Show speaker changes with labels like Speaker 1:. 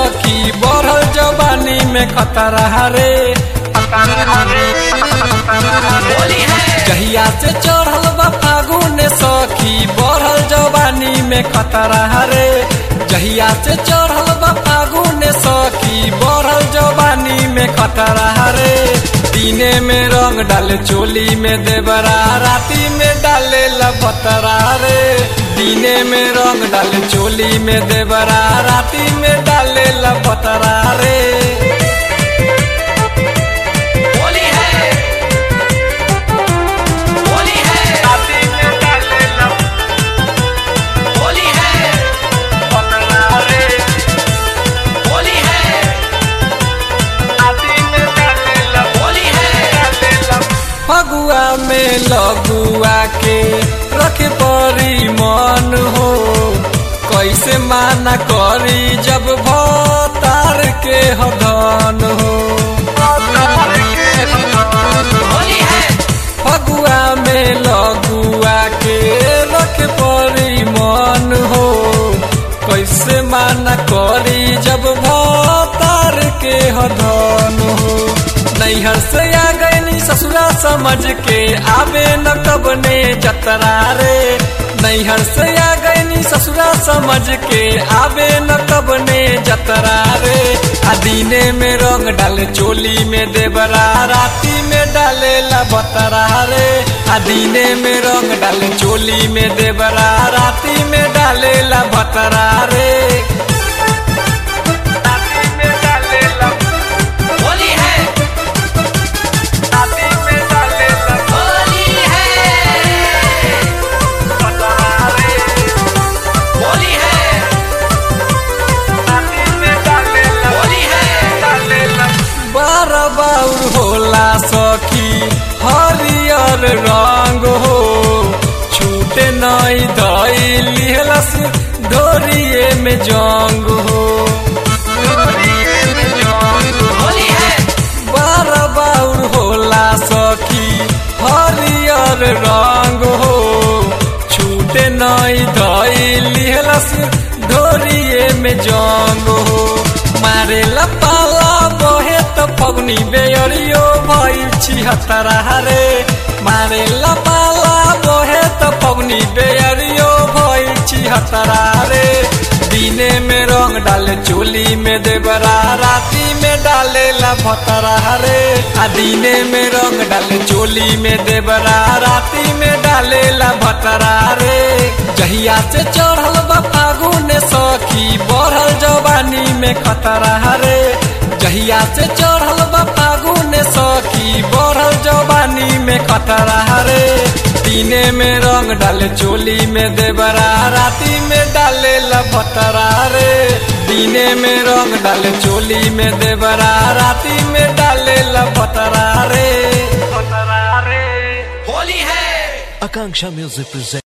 Speaker 1: सखी बढ़ल जवानी में खतरा रे जहिया से चढ़ल बा फागुन सखी बढ़ल जवानी में खतरा रे जहिया से चढ़ल बा फागुन सखी बढ़ल जवानी में खतरा रे दिने में रंग डाले चोली में देवरा राती में डाले लपतरा रे दिने में रंग डाले चोली में देवरा राती में डाले लपतरा रे
Speaker 2: होली है होली है
Speaker 1: राती में डाले
Speaker 2: होली है
Speaker 1: लपतरा रे
Speaker 2: होली है
Speaker 1: राती में डाले लप
Speaker 2: होली है
Speaker 1: फगुआ में लगुआ के रखे परी मन हो कैसे माना करी जब भतार के हदन हो
Speaker 2: होली है
Speaker 1: फगुआ में लगुआ के रखे परी मन हो कैसे माना करी जब भतार के हदन हो नैहर से आ गई ससुरा समझ के आवे न कब ने जतरा रे नैहर से आ गई ससुरा समझ के आवे न कब ने जतरा रे आ दिने में रंग डाले चोली में देवरा राती में डाले लबतरा रे आ दिने में रंग डाले चोली में देवरा राती में डाले लबतरा रे राती में डाले
Speaker 2: होली है
Speaker 1: राती में डाले
Speaker 2: होली है
Speaker 1: लबतरा रे
Speaker 2: होली है
Speaker 1: राती में डाले
Speaker 2: होली है
Speaker 1: बार बाउर होला सखी हरियर रंग हो छूटे नई दई लिहलस डोरिए में जंग हो
Speaker 2: होली है
Speaker 1: बार बाउर होला सखी हरियर रंग हो छूटे नई दई लिहलस डोरिए में जंग हो मारे पाला बहे त फगुनी बेअरियो भइल छिहत्तरा रे मारे पाला बहे त फगुनी बेअरियो भइल छिहत्तरा रे दिने में रंग डाले चोली में देवरा राती में डाले भतरा रे आ दिने में रंग डाले चोली में देवरा राती में डाले भतरा रे जहिया से चढ़ल बा फागुन सखी बढ़ल जवानी में खतरा रे जहिया से चढ़ल बा फागुन सखी बढ़ल जवानी में खतरा रे दिने में रंग डाले चोली में देवरा राती में डाले लभतरा रे दिने में रंग डाले चोली में देवरा राती में डाले लभतरा रे
Speaker 2: होली है
Speaker 3: Akanksha Music presents.